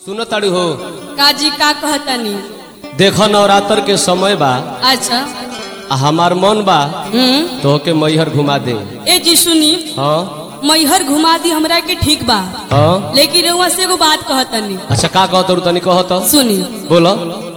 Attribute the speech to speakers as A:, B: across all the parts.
A: सुनो ताड़ू हो
B: काजी का कहतनी
A: देखो नवरात्र के समय बा
B: अच्छा
A: आ हमार मन बा
B: हम्म
A: तो के मैहर घुमा दे
B: ए जी सुनी
A: हाँ
B: मैहर घुमा दी हमरा के ठीक बा
A: हाँ
B: लेकिन रउआ से एगो बात कहतनी
A: अच्छा का कहत रु तनी कहत
B: सुनी
A: बोलो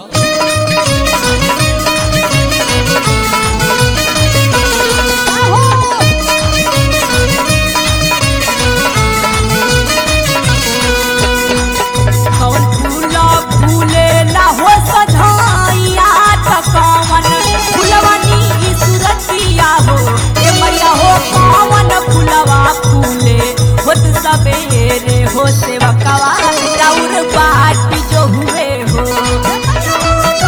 C: कौन फूला फूलेला हो सधाइया त कौन फुलवनी ई सुरतिया हो ए मैया हो कौन फुलवा फूले होत सबेरे हो सेवकवा राउर बाट जो हुए हो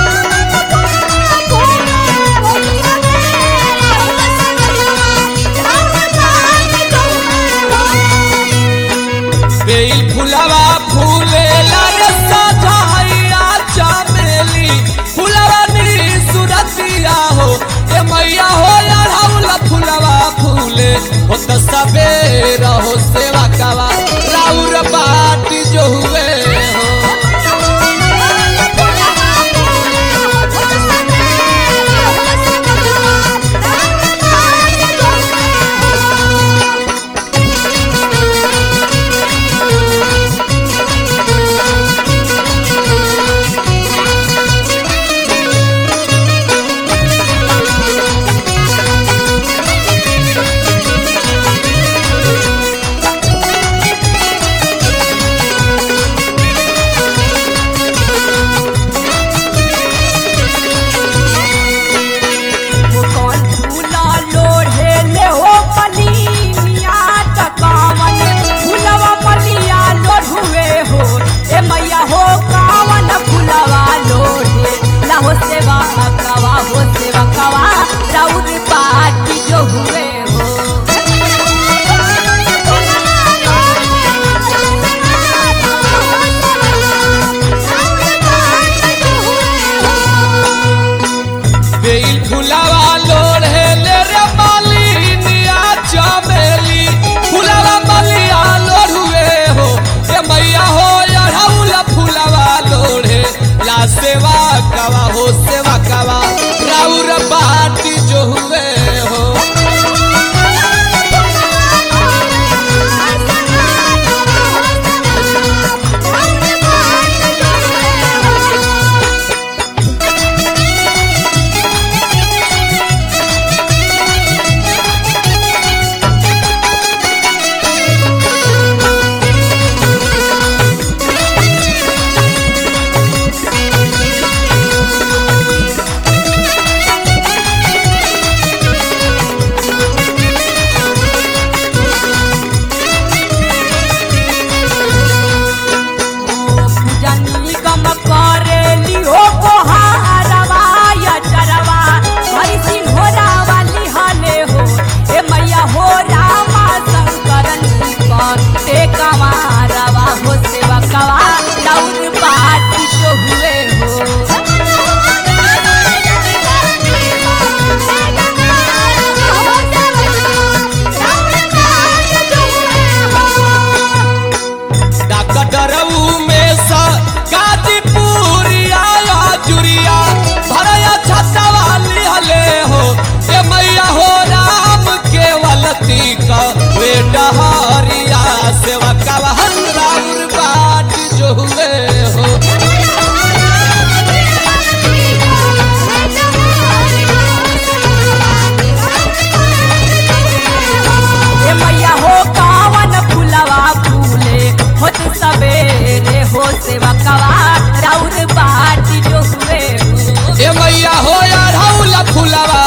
A: बेल फुलवा फूले सजाइया चमेली फुलवा नी सुरतिया हो ए मैया हो अढ़ौल फुलवा फूले हो त सबेर हो सेवा कवा राउर बाट जो हुए हो
C: वो कौन फूला लोढ़े ले हो पलिया त कावन फूलवा पलिया लोढ़ुए हो ए मैया हो कावन फूलवा लोढ़े ला हो सेवा कवा हो सेवा कवा राउर पाटी जो हुए हो
A: बेल फुलवा लोढ़े ले रे मालिनिया चमेली फुलवा मलिया लोढ़ुए हो ए मैया हो अढ़ौल फुलवा लोढ़े ला सेवा कवा हो सेवा कवा राउर बाटी जो हुए हो
C: पूजनी गम करेली हो कोहारवा या चरवा हरि सिंह हो रावाली हले हो ए मैया हो रामा शंकरन ते कमारवा हो सेवा कवा राउर बाट जो हुए हो
A: डकटरऊ में सा गाजीपुरिया या जुरिया भरया छतवाली हले हो ए मैया हो राम केवलती का वे डहरिया सेवा कवहन राउर बाट जो हुए हो
C: ए मैया हो कावन फुलवा फूले होत सबेरे हो सेवा कवा राउर बाट जो हुए हो
A: ए मैया हो अढ़ौल फुलवा